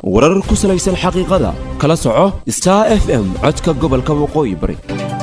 warar ku salaysan xaqiiqada kala soco star f m codka gobolka waqooyi bari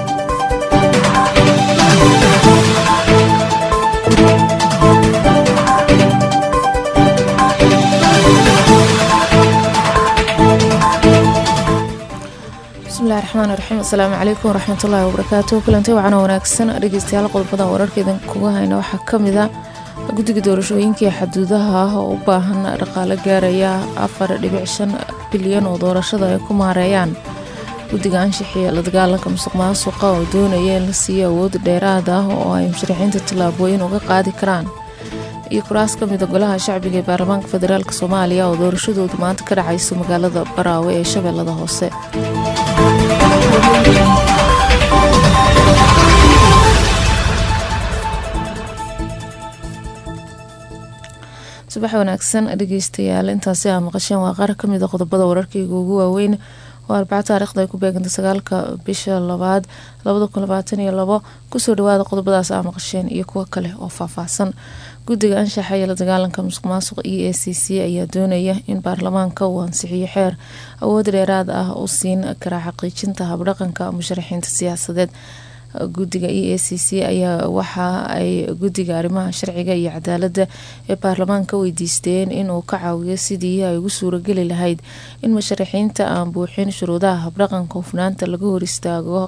bismillahi raxmaan raxiim asalaamu calaykum waraxmatullaahi wabarakaatu kulantay wacana wanaagsan dhegeystayaal qodobada wararkeedan kuga hayna waxaa kamid a guddiga doorashooyinkii xaduudaha ah oo u baahan dhaqaalo gaaraya afar dhibic shan bilyan oo doorashada ay ku maareeyaan guddiga anshixiya la dagaalanka musuq maasuqa oo doonaya in la siiyo awood dheeraad ah oo ay musharaxiinta tallaabooyin uga qaadi karaan iyo kuraas ka mida golaha shacbiga ee baarlamaanka federaalk soomaaliya oo doorashadoodu maanta ka dhacayso magaalada baraawe ee shabeellada hoose subax wanaagsan dhegeystayaal intaasi aa maqasheen waa qaar kamid a qodobada wararkeyga ugu waaweyn oo arbaca taarikhda ay ku beegantay sagaalka bisha labaad labada kun labaatan iyo labo kusoo dhawaada qodobadaas aa maqasheen iyo kuwo kale oo faahfaahsan guddiga anshaxa iyo la dagaalanka musuq maasuq e a c c ayaa doonaya in baarlamaanka uu ansixiyo xeer awood dheeraad ah u siin karaa xaqiijinta habdhaqanka musharaxiinta siyaasadeed guddiga e a c c ayaa waxa ay guddiga arrimaha sharciga iyo cadaaladda ee baarlamaanka weydiisteen inuu ka caawiyo sidii ay ugu suurageli lahayd in musharaxiinta aan buuxin shuruudaha habdhaqanka hufnaanta laga hor istaago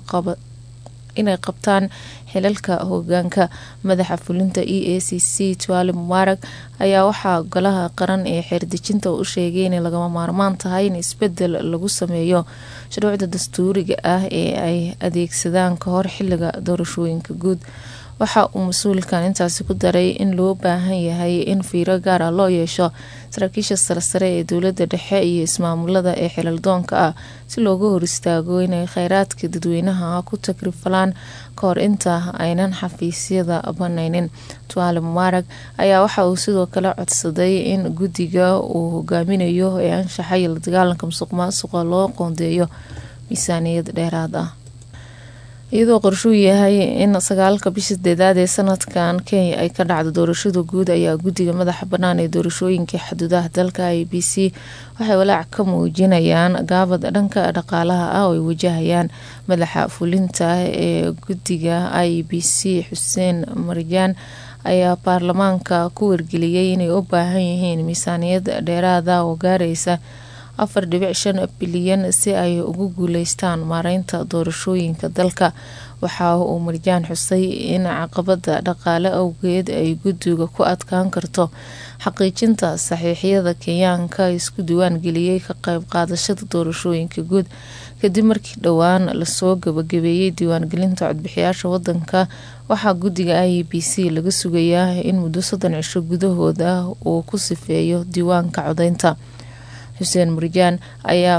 inay qabtaan xilalka hogaanka madaxa fulinta e a c c tuaali mubaarag ayaa waxaa golaha qaran ee xeerdejinta u sheegay inay lagama maarmaan tahay in isbedel lagu sameeyo shuruucda dastuuriga ah ee ay adeegsadaan ka hor xiliga doorashooyinka guud waxa uu mas-uulkan intaasi ku daray in loo baahan yahay in fiiro gaara loo yeesho saraakiisha saresare ee dowladda dhexe iyo ismaamulada ee xilaldoonka ah si looga hor istaago inay kheyraadka dadweynaha ku takrifalaan kahor inta aynan xafiisyada banaynin tuaale mubaarag ayaa waxa uu sidoo kale codsaday in guddiga uu hogaaminayo ee anshaxa iyo la dagaalanka musuq maasuqa loo qoondeeyo miisaaniyad dheeraad ah iyadoo qorshuu yahay in sagaalka bisha sideedaad ee sanadkan kenya ay ka dhacdo doorashada guud ayaa guddiga madaxa bannaan ee doorashooyinka xuduudaha dalka i b c waxay walaac ka muujinayaan gaabad dhanka dhaqaalaha ah oo ay wajahayaan madaxa fulinta ee guddiga i b c xuseen marjaan ayaa baarlamaanka ku wargeliyey inay u baahan yihiin miisaaniyad dheeraada oo gaaraysa afar dhibic shan bilyan si ay ugu guuleystaan maareynta doorashooyinka dalka waxa uu marjaan xusay in caqabada dhaqaale awgeed ay guddiga ku adkaan karto xaqiijinta saxiixyada kenyaanka isku diwaan geliyey ka qayb qaadashada doorashooyinka guud kadib markii dhowaan lasoo gabagabeeyey diiwaangelinta codbixiyaasha wadanka waxaa guddiga i b c laga sugayaa in muddo soddon cisho gudahooda uu ku sifeeyo diiwaanka codeynta xuseen murjaan ayaa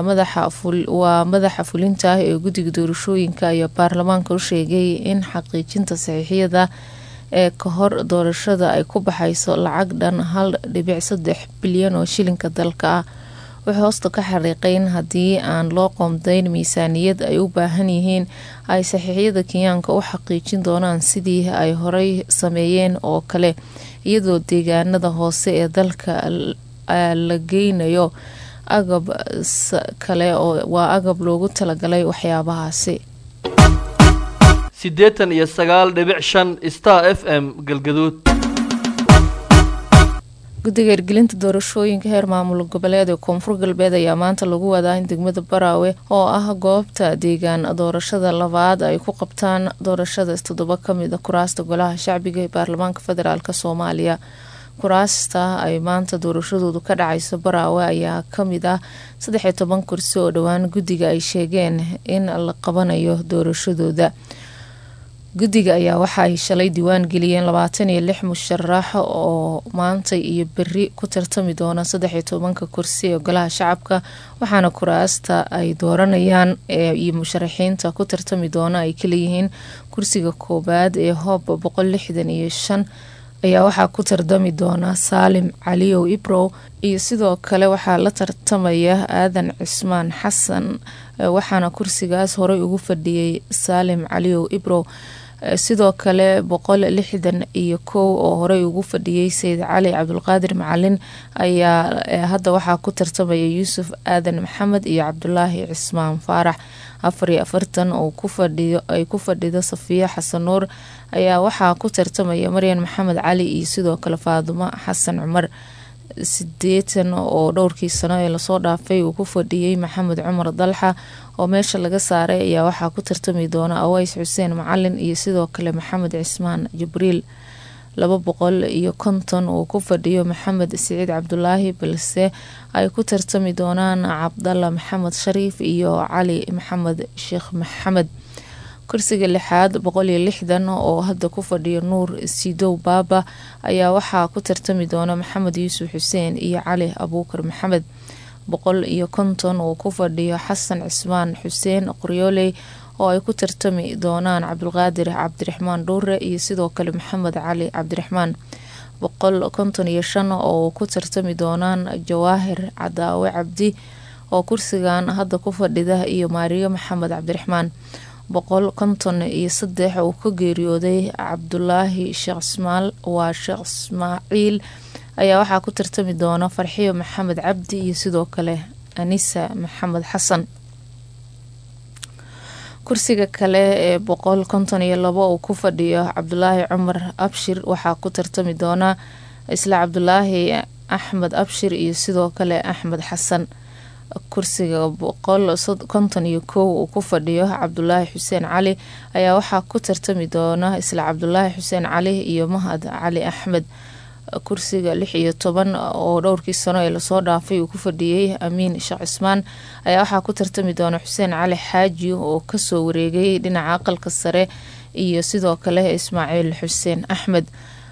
waa madaxa fulinta ah ee guddiga doorashooyinka ayaa baarlamaanka u sheegay in xaqiijinta saxiixyada ee ka hor doorashada ay ku baxayso lacag dhan hal dhibic saddex bilyan oo shilinka dalka ah wuxuu hoosta ka xariiqay in haddii aan loo qoomdayn miisaaniyad ay u baahan yihiin ay saxiixyada kenyaanka u xaqiijin doonaan sidii ay horey sameeyeen oo kale iyadoo deegaanada hoose ee dalka la geynayo agab kale oo waa agab loogu talagalay waxyaabahaasi siddeetan iyo sagaal dhibic shan star f m galgaduud guddiga hirgelinta doorashooyinka heer maamul goboleed ee koonfur galbeed ayaa maanta lagu wadaa in degmada baraawe oo ah goobta deegaan doorashada labaad ay ku qabtaan doorashadaas toddoba kamid a kuraasta golaha shacbiga ee baarlamaanka federaalk soomaaliya kuraasta ay maanta doorashadoodu ka dhacayso baraawe ayaa kamid ah saddex iyo toban kursi oo dhowaan guddiga ay sheegeen in la qabanayo doorashadooda guddiga ayaa waxa ay shalay diiwaan geliyeen labaatan iyo lix musharax oo maanta iyo beri ku tartami doona saddex iyo tobanka kursi ee golaha shacabka waxaana kuraasta ay dooranayaan iyo musharaxiinta ku tartami doona ay kaleeyihiin kursiga koobaad ee hoob boqol lixdan iyo shan ayaa waxaa ku tardami doona saalim caliyow ibrow iyo sidoo kale waxaa la tartamaya aadan cismaan xasan waxaana kursigaas horey ugu fadhiyey saalim caliyow ibrow sidoo kale boqol lixdan iyo kow oo horey ugu fadhiyey sayid cali cabdulqaadir macalin ayaa hadda waxaa ku tartamaya yuusuf aadan maxamed iyo cabdulaahi cismaan faarax afar iyo afartan ay ku fadhido safiya xasan nuur ayaa waxaa ku tartamaya maryan maxamed cali iyo sidoo kale faadumo xasan cumar sideetan oo dhowrkii sano ee lasoo dhaafay uu ku fadhiyey maxamed cumar dalxa oo meesha laga saaray ayaa waxaa ku tartami doona aways xuseen macalin iyo sidoo kale maxamed cismaan jibriil laba boqol iyo konton uu ku fadhiyo maxamed siciid cabdulaahi balse ay ku tartami doonaan cabdalla maxamed shariif iyo cali maxamed sheekh maxamed kursiga lixaad boqol iyo lixdan oo hadda ku fadhiyo nuur sidow baaba ayaa waxaa ku tartami doona maxamed yuusuf xuseen iyo cali abuukar maxamed boqol iyo konton uu ku fadhiyo xasan cismaan xuseen qoryooley oo ay ku tartami doonaan cabdulqaadir cabdiraxmaan dhuure iyo sidoo kale maxamed cali cabdiraxmaan boqol konton iyo shan oo ku tartami doonaan jawaahir cadaawe cabdi oo kursigan hadda ku fadhida iyo maariyo maxamed cabdiraxmaan boqol konton iyo saddex uu ka geeriyooday cabdulaahi sheekh ismaal waa sheekh ismaaciil ayaa waxaa ku tartami doona farxiyo maxamed cabdi iyo sidoo kale anisa maxamed xasan kursiga kale ee boqol konton iyo labo uu ku fadhiyo cabdulaahi cumar abshir waxaa ku tartami doona isla cabdulaahi axmed abshir iyo sidoo kale axmed xasan kursiga boqol konton iyo kow uu ku fadhiyo cabdulaahi xuseen cali ayaa waxaa ku tartami doona isla cabdulaahi xuseen cali iyo mahad cali axmed kursiga lix iyo toban oo dhowrkii sano ee lasoo dhaafay uu ku fadhiyey amiin sheekh cismaan ayaa waxaa ku tartami doona xuseen cali xaaji oo kasoo wareegay dhinaca aqalka sare iyo sidoo kale ismaaciil xuseen axmed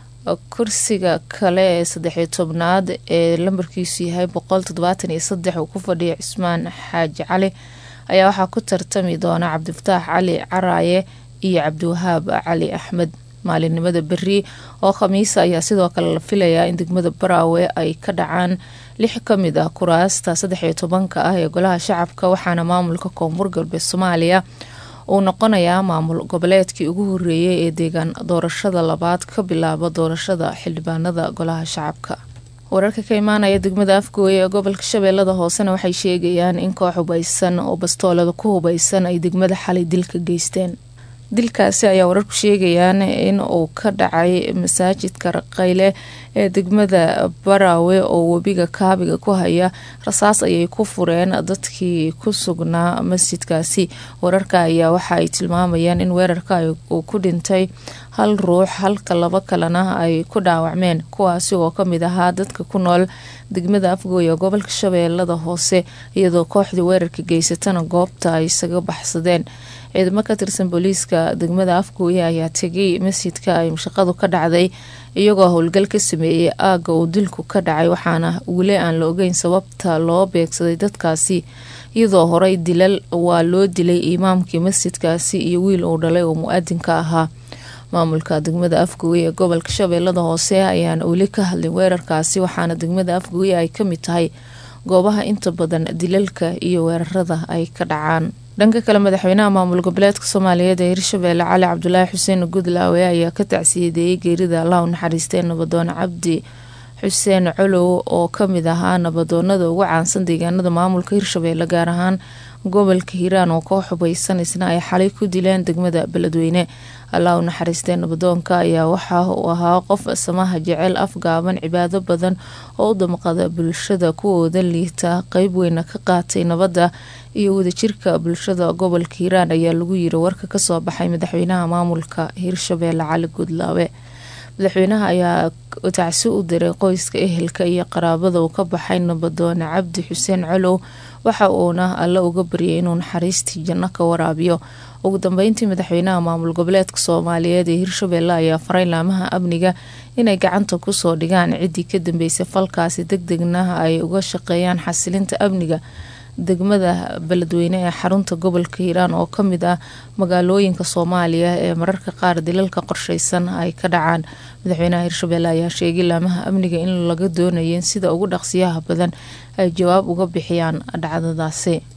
kursiga kale ee saddexiyo tobnaad ee lambarkiisu yahay boqol toddobaatan iyo saddex uu ku fadhiya cismaan xaaji cali ayaa waxaa ku tartami doona cabdifataax cali caraaye iyo cabdiwahaab cali axmed maalinimada beri oo khamiisa ayaa sidoo kale la filayaa in degmada baraawe ay ka dhacaan lix ka mid ah kuraasta saddexiyo tobanka ah ee golaha shacabka waxaana maamulka koonfur galbeed soomaaliya uu noqonayaa maamul goboleedkii ugu horeeyay ee deegaan doorashada labaad ka bilaaba doorashada xildhibaanada golaha shacabka wararka ka imaanaya degmada afgooye ee gobolka shabeellada hoosena waxay sheegayaan in koox hubaysan oo bastoolada ku hubaysan ay degmada xalay dilka geysteen dilkaasi ayaa wararku sheegayaan in uu ka dhacay masaajidka raqayle ee degmada baraawe oo webiga kaabiga ku haya rasaas ayay ku fureen dadkii ku sugnaa masjidkaasi wararka ayaa waxa ay tilmaamayaan in weerarka uu ku dhintay hal ruux halka laba kalena ay ku dhaawacmeen kuwaasi oo kamid ahaa dadka ku nool degmada afgooye gobolka shabeellada hoose iyadoo kooxdii weerarka geysatana goobta ay isaga baxsadeen ciidamo ka tirsan booliiska degmada afgooye ayaa tegay masjidka ay shaqadu ka dhacday iyagoo howlgal ka sameeyey aaga uu dilku ka dhacay waxaana weli aan la ogeyn sababta loo beegsaday dadkaasi iyadoo horey dilal waa loo dilay imaamkii masjidkaasi iyo wiil uu dhalay oo mu-aadinka ahaa maamulka degmada afgooye ee gobolka shabeellada hoose ayaana weli ka hadlin weerarkaasi waxaana degmada afgooye ay kamid tahay goobaha inta badan dilalka iyo weerarada ay ka dhacaan dhanka kale madaxweynaha maamul goboleedka soomaaliyeed ee hirshabeelle cali cabdulaahi xuseen gudlaawe ayaa ka tacsiyadeeyey geerida allah u naxariistee nabadoon cabdi xuseen colow oo kamid ahaa nabadoonada ugu caansan deegaanada maamulka hirshabeelle gaar ahaan gobolka hiiraan oo koox hubaysan isna ay xalay ku dileen degmada beledweyne allah u naxariistee nabadoonka ayaa waxa uu ahaa qof samaha jecel afgaaban cibaado badan oo u damqada bulshada kuwooda liita qeyb weyna ka qaatay nabadda iyo wadajirka bulshada gobolka hiiraan ayaa lagu yiri warka kasoo baxay madaxweynaha maamulka hirshabeelle cali gudlaawe madaxweynaha ayaa tacsi u diray qoyska ehelka iyo qaraabada uu ka baxay nabadoone cabdi xuseen colow waxa uuna alle uga baryay inuu naxariistii janno ka waraabiyo ugu dambeyntii madaxweynaha maamul goboleedka soomaaliyeed ee hirshabeelle ayaa faray laamaha amniga inay gacanta kusoo dhigaan ciddii ka dambeysay falkaasi deg degna ay uga shaqeeyaan xasilinta amniga degmada beledweyne ee xarunta gobolka hiiraan oo kamid ah magaalooyinka soomaaliya ee mararka qaar dilalka qorsheysan ay ka dhacaan madaxweynaha hirshabeelle ayaa sheegay laamaha amniga in laga doonaya in sida ugu dhaqsiyaha badan ay jawaab uga bixiyaan dhacdadaasi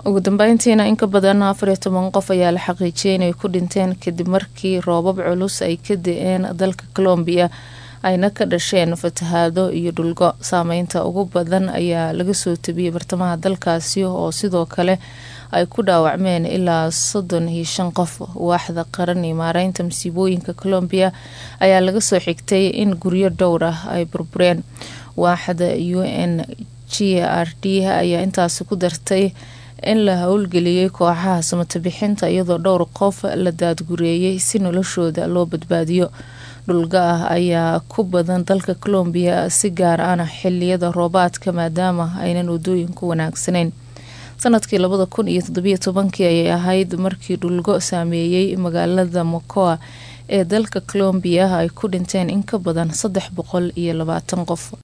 ugu dambeyntiina in ka badan afar iyo toban qof ayaa la xaqiijiyay inay ku dhinteen kadib markii roobab culus ay ka da-een dalka colombiya ayna ka dhasheen fatahaado iyo dhulgo saameynta ugu badan ayaa laga soo tabiyey bartamaha dalkaasi oo sidoo kale ay ku dhaawacmeen ilaa soddon iyo shan qof waaxda qaran iyo maareynta masiibooyinka colombiya ayaa laga soo xigtay in guryo dhowr ah ay burbureen waaxda u n g r d ayaa intaasi ku dartay in la howlgeliyey kooxaha samata bixinta iyadoo dhowr qof la daadgureeyey si noloshooda loo badbaadiyo dhulga ah ayaa ku badan dalka colombiya si gaar ahna xiliyada roobaadka maadaama aynan wadooyinku wanaagsanayn sanadkii labada kun iyo toddobiyo tobankii ayay ahayd markii dhulgo saameeyey magaalada mocoa ee dalka colombiya ay ku dhinteen in ka badan saddex boqol iyo labaatan qof